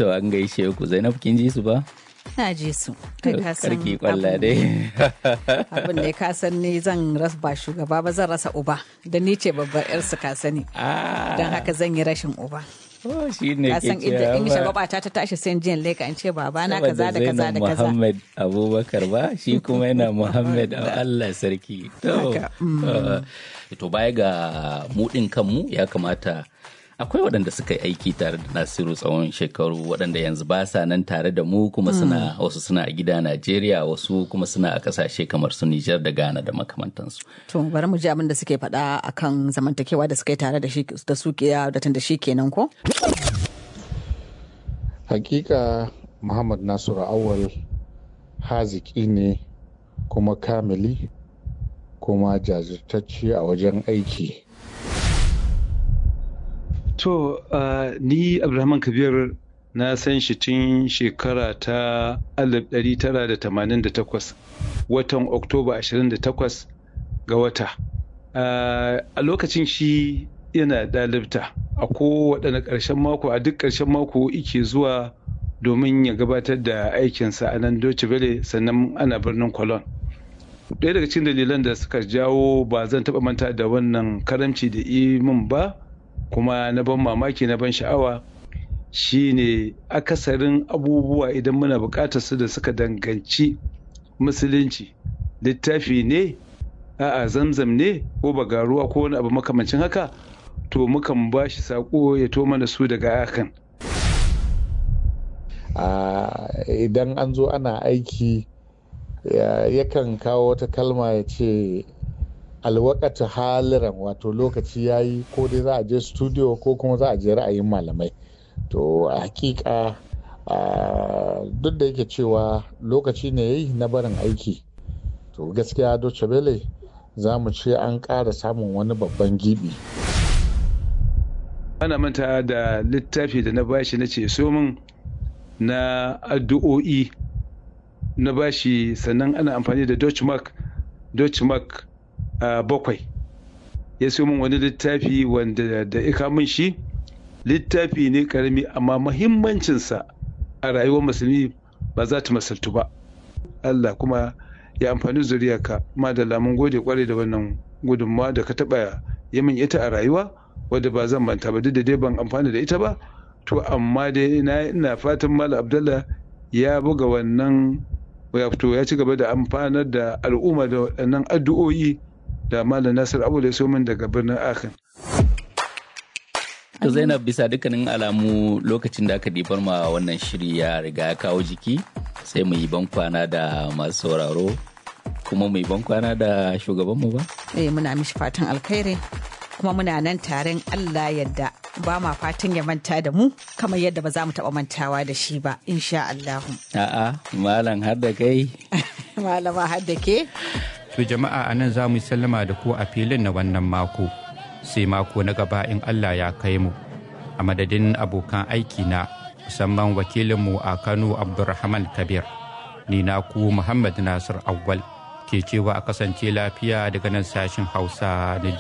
To an gaishe ku Zainab kin ji su ba? Na ji su. Kai ka san Karki kwalla abin- dai. Abin da ka san ni zan rasa ba shugaba ba zan rasa uba. Da ni ce babbar yarsu ka sani. Ah, Don haka zan yi rashin uba. oh, shi ne Ka ke san inda in cewa shagwaba ta ta tashi sai jiyan leka in ce babana kaza da Saboda kaza da Zainab kaza. Muhammad Abubakar ba shi kuma yana Muhammad Allah sarki. To, Haka, uh, to baya ga mudin kanmu ya kamata akwai waɗanda suka yi aiki tare da Nasiru tsawon shekaru waɗanda yanzu ba sa nan tare da mu kuma suna wasu suna a gida Najeriya wasu kuma suna a ƙasashe kamar su Nijar da Ghana da makamantansu. To bari mu ji abin da suke faɗa akan zamantakewa da suka yi tare da shi da su ke da tun da shi kenan ko? hakika muhammad nasiru awal haziki ne kuma kamili kuma jajirtacce a wajen aiki To, uh, ni Abdulrahman Kabir na san shi tun shekara ta 1988 watan Oktoba 28 ga wata. Uh, a lokacin shi yana ɗalibta a kowaɗanne ƙarshen mako a duk ƙarshen mako ike zuwa domin ya gabatar da aikinsa a nan Deutsche Welle sannan ana birnin Cologne. ɗaya daga cikin dalilan da suka jawo ba zan taɓa manta da wannan karamci da min ba kuma na ban mamaki na ban sha'awa shine akasarin abubuwa idan muna buƙatar su da suka danganci musulunci littafi ne a'a zamzam ne ko bagaruwa ko wani abu makamancin haka to mukan ba shi saƙo ya to mana su daga hakan Ah, idan an zo ana aiki ya- yakan kawo wata kalma ya ce alwakata haliran wato lokaci ya yi ko dai za a je studio ko kuma za a je ra'ayin malamai to a hakika ah, duk da yake cewa lokaci ne ya yi na barin aiki to gaskiya Deutsche Welle za mu ce an ƙara samun wani babban gibi ana manta da littafi da na bashi na ce so min na addu'o'i na bashi sannan ana amfani da Deutschmark Deutschmark uh, bakwai ya so min wani littafi wanda da ika min shi littafi ne karami amma mahimmancinsa a rayuwar musulmi ba za ta masaltu ba Allah kuma ya amfani zuriyarka madalla mun gode kwarai da wannan gudunmawa da ka taba yi min ita a rayuwa wadda ba zan manta ba duk da dai ban amfani da ita ba to amma dai ina ina fatan Malam Abdullah ya buga wannan ya fito ya ci gaba da amfanar da al'umma da waɗannan addu'o'i da Malam Nasir Abu da so min daga birnin Akan. To Zainab bisa dukkanin alamu lokacin da aka ɗibar ma wannan shiri ya riga ya kawo jiki sai mu yi bankwana da masu sauraro kuma mu yi bankwana da shugabanmu ba? Eh muna mishi fatan alkhairi kuma muna nan taron Allah yadda ba ma fatan ya manta da mu kamar yadda ba za mu taɓa mantawa da shi ba insha Allahu. A'a, malam har da kai. Malama har da ke? To jama'a a nan za mu yi sallama da ku a filin na wannan mako. Sai mako na gaba in Allah ya kai mu. A madadin abokan aiki na musamman wakilinmu a Kano Abdulrahman Kabir. Ni na ku Muhammad Nasir Awwal ke cewa a kasance lafiya daga nan sashin Hausa na